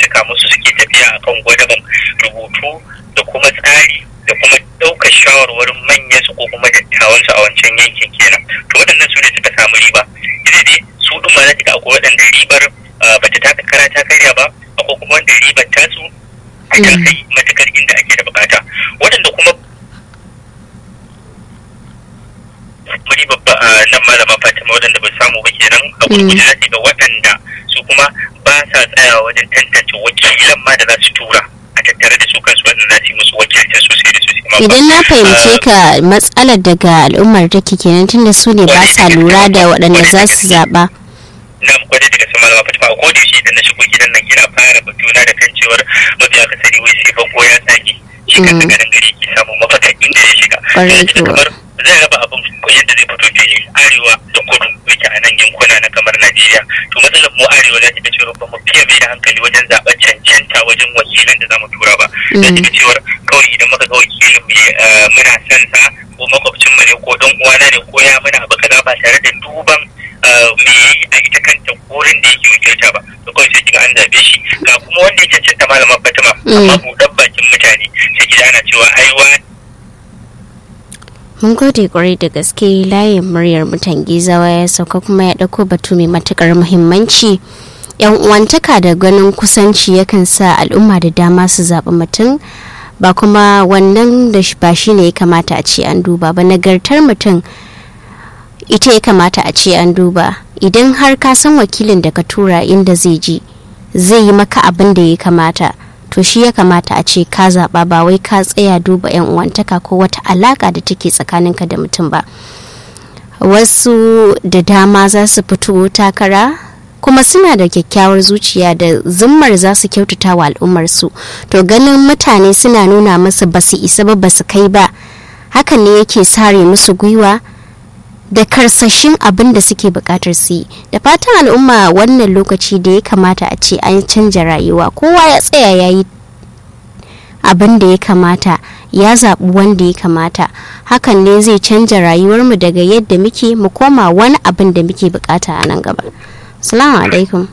saka musu suke tafiya akan gwadaban rubutu da kuma tsari da kuma ɗaukar shawarwarin manyan su ko kuma dattawan su a wancan yankin kenan to waɗannan su ne suka samu riba ita dai su ɗin ma za ga akwai waɗanda ribar ba ta taka kara ta karya ba akwai kuma wanda ribar tasu ta kai matukar inda ake da bukata waɗanda kuma muri babba a nan malama fatima waɗanda ba samu ba kenan a gurguje za ga waɗanda su kuma ba sa tsayawa wajen tantance wakilan ma da za su tura a tattare da su kansu waɗanda za su yi musu wakilcin sosai da sosai idan na fahimce ka matsalar daga al'ummar take kenan tunda su ne ba sa lura da waɗanda za su zaɓa na gwada daga sama malama fatima a koda shi idan na shigo gidan nan ina fara batuna da kan cewar mafi akasari wai sai bango ya tsage shi kan daga nan gari ke samun mafaka inda ya shiga kamar zai raba abin yadda zai fito fili arewa da kudu yake a nan yankuna na kamar najeriya to matsalar mu arewa za ta ga cewa ba mu fiye mai da hankali wajen zaɓen cancanta wajen wakilan da za mu tura ba za ta ga cewar kawai idan muka ga wakilin muna son sa ko makwabcin mu ne ko dan uwana ne ko ya muna abu kaza ba tare da duban me yi a ita kanta wurin da yake wakilta ba to kawai sai kiga an zabe shi ga kuma wanda ya cancanta malaman fatima amma buɗan bakin mutane sai gida ana cewa ai mun gode kwarai da gaske layin muryar mutan gizawa ya sauka kuma ya ɗauko batu mai matukar muhimmanci yan uwantaka da ganin kusanci yakan sa al'umma da dama su zaɓi mutum ba kuma wannan da ba shi ne ya kamata a ce an duba ba nagartar mutum ita ya kamata a ce an duba idan har ka san wakilin da ka tura inda zai je zai yi maka abin da ya kamata to shi ya kamata a ce ka zaɓa ba wai ka tsaya duba 'yan uwantaka ko wata alaƙa da take tsakaninka da mutum ba wasu da dama za su fito takara kuma suna da kyakkyawar zuciya da zimmar za su kyautata wa al'ummarsu to ganin mutane suna nuna musu ba su isa ba ba su kai ba hakan ne yake sare musu gwiwa da karsashin abin da suke bukatar su yi da fatan al'umma wannan lokaci da ya kamata a ce an canja rayuwa kowa ya tsaya ya yi abin da ya kamata ya zaɓi wanda ya kamata hakan ne zai canja rayuwarmu daga yadda muke mu koma wani abin da muke bukata a nan gaba salamu alaikum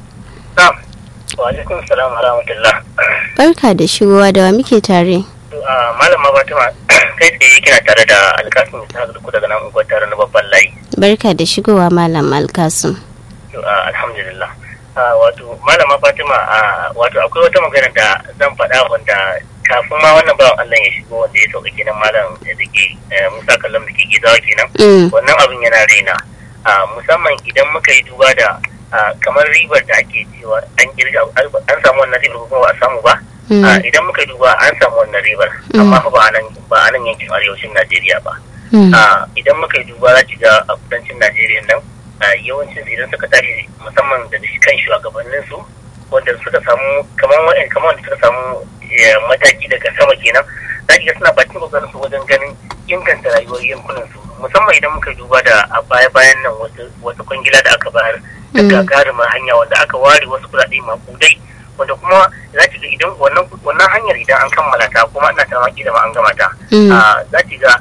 wa alaikum salam wa rahmatullah barka da shigowa da wa muke tare malama fatima kai tsaye kina tare da alkasim ta ku daga nan unguwar tare na babban layi barka da shigowa malam alkasim alhamdulillah wato malama fatima wato akwai wata magana da zan faɗa wanda kafin ma wannan bawan Allah ya shigo wanda ya sauka kenan malam da ke musa kallon da ke gizawa kenan wannan abin yana raina musamman idan muka yi duba da kamar ribar da ake cewa an kirga an samu wannan ribar kuma ba a samu ba idan muka duba an samu wannan ribar amma ba a nan ba a nan yankin arewacin Najeriya ba idan muka yi duba za ki ga a kudancin Najeriya nan yawancin idan suka tashi musamman da kan shugabannin su wanda suka samu kamar wa'in kamar wanda suka samu mataki daga sama kenan za ki ga suna bakin kokarin su wajen ganin inganta rayuwar yankunan su musamman idan muka duba da a baya bayan nan wata kwangila da aka bayar da gagarumar hanya wanda aka ware wasu kuɗaɗe makudai wanda kuma za ki ga idan wannan hanyar idan an kammala ta kuma ina ta maki da ma an gama ta za ki ga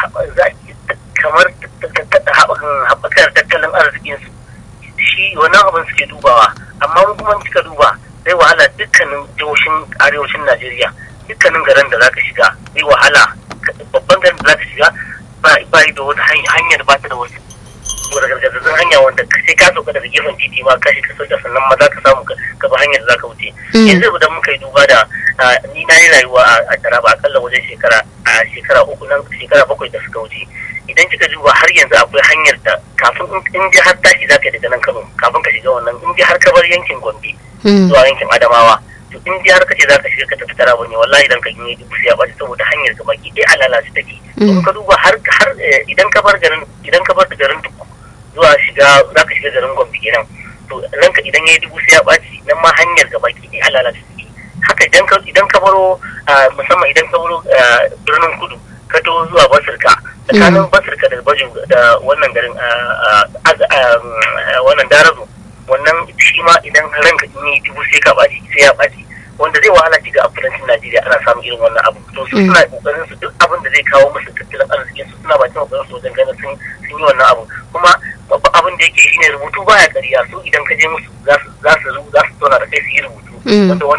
kamar haɓakar tattalin arzikin su shi wannan abin suke dubawa amma mun kuma kika duba zai wahala dukkanin jihohin arewacin najeriya dukkanin garin da zaka shiga zai wahala babban garin da zaka shiga ba da wata hanyar ba ta da wasu gargajazazin hanya wanda sai ka sauka daga gefen titi ma ka shiga soja sannan ma za ka samu ka bi hanyar za ka wuce yanzu idan muka yi duba da ni na yi rayuwa a taraba akalla wajen shekara a shekara uku nan shekara bakwai da suka wuce idan kika duba har yanzu akwai hanyar da kafin in ji har tashi za ka yi daga nan kano kafin ka shiga wannan in ji har ka bar yankin gombe zuwa yankin adamawa to in ji har ka ce za ka shiga ka tafi taraba ne wallahi idan ka yi dubu ya ɓaci saboda hanyar ka baki ɗaya a lalace take in ka duba har idan ka bar garin idan ka bar garin duk zuwa shiga za ka shiga garin gombe kenan to ranka idan ya yi dubu sai ya ɓaci nan ma hanyar gaba ki ɗaya halala su ke haka idan ka idan ka baro musamman idan ka baro birnin kudu ka to zuwa basirka tsakanin basirka da baju da wannan garin wannan darazo wannan shi ma idan ranka in yi dubu sai ka ɓaci sai ya ɓaci wanda zai wahala shiga a kudancin Najeriya ana samun irin wannan abu to su suna kokarin su duk abin da zai kawo musu tattalin arzikin su suna bakin kokarin su wajen ganin sun yi wannan abu kuma babban abin da yake shine rubutu baya ƙarya su idan ka je musu za su za su za su zauna da kai su yi rubutu wanda